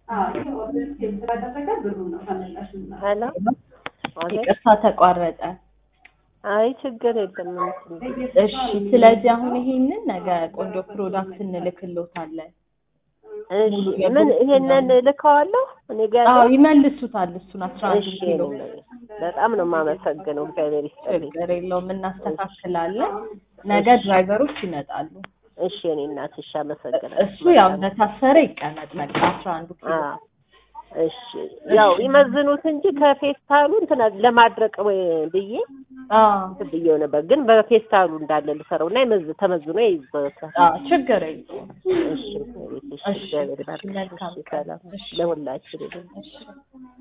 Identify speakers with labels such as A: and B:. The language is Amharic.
A: ሄሎ
B: ይቅርታ ተቋረጠ።
A: አይ ችግር የለም።
B: እሺ፣ ስለዚህ አሁን ይሄንን ነገ ቆንጆ ፕሮዳክት እንልክሎታለን።
A: እሺ ምን ይሄንን ልከዋለሁ እኔ ጋር
B: አዎ ይመልሱታል። እሱን አስራ አንድ
A: እሺ
B: ኪሎ
A: በጣም ነው የማመሰግነው። እግዚአብሔር ይስጥልኝ።
B: ችግር የለውም እናስተካክላለን። ነገ ድራይቨሮች ይመጣሉ።
A: እሺ እኔ እናት እሺ፣ አመሰግናለሁ።
B: እሱ ያው እንደታሰረ ይቀመጥ በቃ አስራ አንዱ ኪሎ
A: አዎ እሺ ያው ይመዝኑት እንጂ ከፌስታሉ እንትን ለማድረቅ ወይ ብዬ
B: አዎ
A: እንትን ብዬው ነበር፣ ግን በፌስታሉ እንዳለ ልሰራው እና ይመዝ ተመዝኖ ይይዘታል።
B: አዎ ችግር የለውም።
A: እሺ እሺ፣
B: እሺ፣
A: እግዚአብሔር ይባርክ።
B: መልካም
A: እሺ፣
B: ቀን።
A: ሰላም
B: እሺ።
A: ለሁላችን።
B: እሺ